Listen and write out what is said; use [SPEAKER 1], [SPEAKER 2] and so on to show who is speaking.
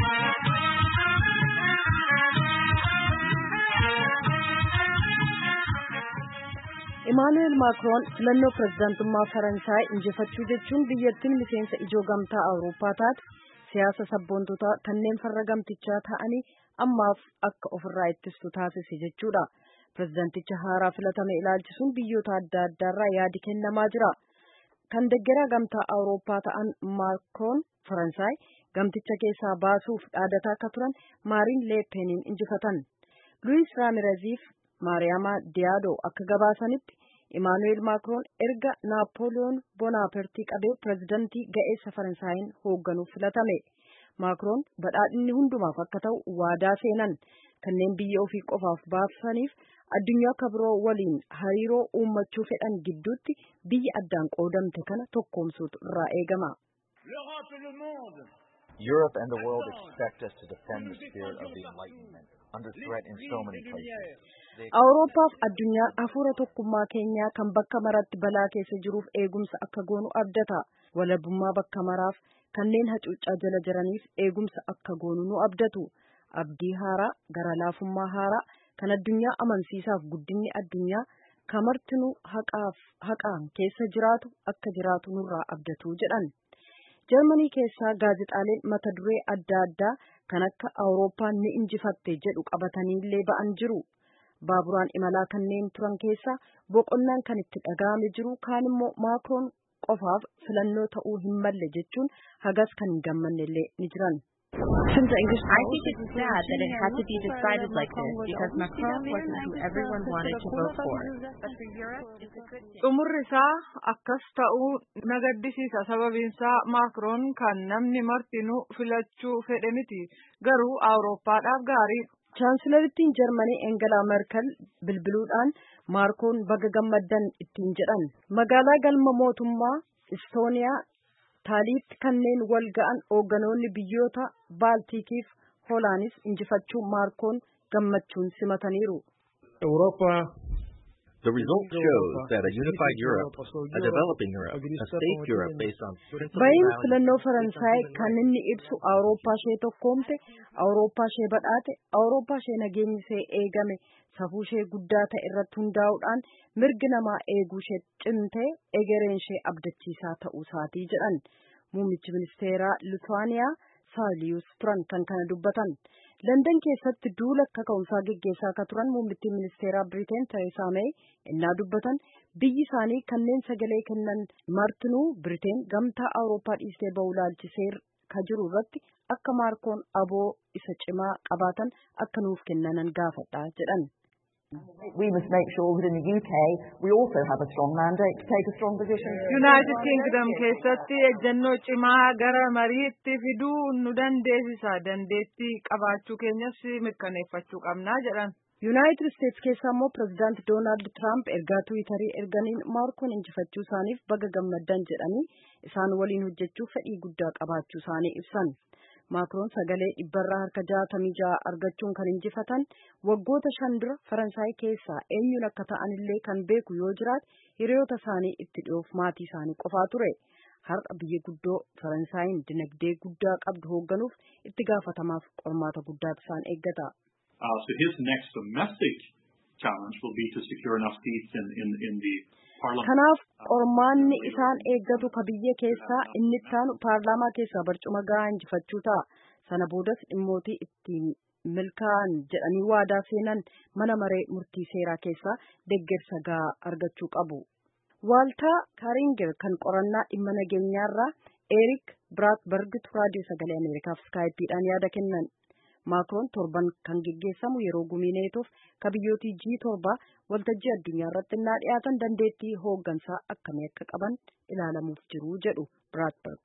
[SPEAKER 1] Imaanu'eel Maakiroon filannoo pirezidaantummaa Faransaay injifachuu jechuun biyyattiin miseensa ijoo gamtaa Awurooppaa taate siyaasa sabboontotaa kanneen farra gamtichaa ta'anii ammaaf akka ofirraa ittistu taasise jechuudha. Pirezidaanticha haaraa filatame ilaalchisuun biyyoota adda addaarraa yaadi kennamaa jira. Kan deggeraa gamtaa Awurooppaa ta'an Maakiroon Faransaay gamticha keessaa baasuuf dhaadataa akka turan Maariin Leepeniin injifatan. Luwiis Raamireziif Maariyaama Diyaadoo akka gabaasanitti Imaanu'eel Maakiroon erga Naapooliyoon Bonaapartii qabee pirezidantii ga'eessa Faransaayinn hoogganuuf filatame. Maakiroon badhaadhinni hundumaaf akka ta'u waadaa seenan kanneen biyya ofii qofaaf baasaniif addunyaa akka biroo waliin hariiroo uummachuu fedhan gidduutti biyya addaan qoodamte kana tokkoomsuutu irraa eegama.
[SPEAKER 2] Europe and the world expect us to defend the spirit of the Enlightenment under threat in so many places.
[SPEAKER 1] Awurooppaaf addunyaan hafuura tokkummaa keenyaa kan bakka maratti balaa keessa jiruuf eegumsa akka goonu abdata. Walabummaa bakka maraaf kanneen hacuuccaa jala jiraniif eegumsa akka goonu nu abdatu. Abdii haaraa, gara laafummaa haaraa kan addunyaa amansiisaaf guddinni addunyaa kamartinuu haqaaf haqaan keessa jiraatu akka jiraatu nurraa abdatu jedhan. Jarmanii keessaa gaazexaaleen mata duree adda addaa kan akka Awurooppaan ni injifatte jedhu qabataniillee ba'an jiru. Baaburaan imalaa kanneen turan keessaa boqonnaan kan itti dhaga'ame jiru kaan immoo Maakiroon qofaaf filannoo ta'uu hin malle jechuun hagas kan hin gammannellee ni jiran.
[SPEAKER 3] I think it's sad that it had to be decided like this because Macron wasn't who everyone wanted to vote for.
[SPEAKER 4] Xumurri isaa akkas ta'uu na gaddisiisa sababiinsaa Maakiroon kan namni martinuu filachuu fedhe miti garuu Awurooppaadhaaf gaarii.
[SPEAKER 1] Chaansilarittiin Jarmanii Engelaa Merkel bilbiluudhaan Maakiroon baga gammaddan ittiin jedhan. Magaalaa galma mootummaa Istooniyaa taaliitti kanneen wal ga'an hoogganoonni biyyoota Baaltikiif Hoolaanis injifachuu Maakiroon gammachuun simataniiru.
[SPEAKER 5] The result shows that a unified Europe, a developing Europe, a safe Europe based on
[SPEAKER 1] Bayin filannoo Faransaay kan inni ibsu Awurooppaa ishee tokkoomte, Awurooppaa ishee badhaate, Awurooppaa ishee nageenyi ishee eegame, safuu ishee guddaa ta'e irratti hundaa'uudhaan mirgi namaa eeguu ishee cimtee egereen ishee abdachiisaa ta'uu isaatii jedhan. Muummichi ministeeraa Lituwaaniyaa Saawuliyus turan kan kana dubbatan. Landan keessatti duula akka ka'umsaa geggeessaa akka turan muummittiin ministeeraa Biriteen Tereesaa Meey innaa dubbatan biyyi isaanii kanneen sagalee kennan martinuu Biriteen gamtaa Awurooppaa dhiistee ba'uu ilaalchisee ka jiru irratti akka Maakiroon aboo isa cimaa qabaatan akka nuuf kennanan gaafadha jedhan.
[SPEAKER 6] We must make sure that in the UK we also have a strong mandate to take a strong position.
[SPEAKER 4] United Kingdom keessatti ejjennoo cimaa gara mariitti fiduu nu dandeessisa dandeettii qabaachuu keenyas mirkaneeffachuu qabnaa jedhan.
[SPEAKER 1] Yuunaayitid Isteets keessaa immoo pirezidaant Doonaald Tiraamp ergaa Tiwiitarii erganiin Maakiroon injifachuu isaaniif baga gammaddan jedhanii isaan waliin hojjechuuf fedhii guddaa qabaachuu isaanii ibsan. Maakiroon sagalee dhibbarraa harka jaatamii ja'a argachuun kan injifatan waggoota shan dura Faransaay keessaa eenyuun akka ta'anillee kan beeku yoo jiraate hiriyoota isaanii itti dhiyoof maatii isaanii qofaa ture. Har'a biyya guddoo Faransaayiin dinagdee guddaa qabdu hoogganuuf itti gaafatamaaf qormaata guddaatu isaan eeggata.
[SPEAKER 7] Uh, so his next domestic challenge will be to secure enough seats in, in, in the parliament.
[SPEAKER 1] Kanaaf qormaanni isaan eeggatu ka biyya keessaa inni ittaanu paarlaamaa keessaa barcuma gahaa injifachuu ta'a. Sana boodas dhimmootii ittiin milkaa'an jedhanii waadaa seenan mana maree murtii seeraa keessaa deggersa gahaa argachuu qabu. Waaltaa Kaaringer kan qorannaa dhimma nageenyaarraa Eerik Biraatbergitu raadiyoo sagalee Ameerikaaf iskaayipiidhaan yaada kennan. Maakiroon torban kan geggeessamu yeroo gumii neetoof ka biyyootii G torba waltajjii addunyaa irratti innaa dhiyaatan dandeettii hooggansaa akkamii akka qaban ilaalamuuf jiru jedhu Biraatberg.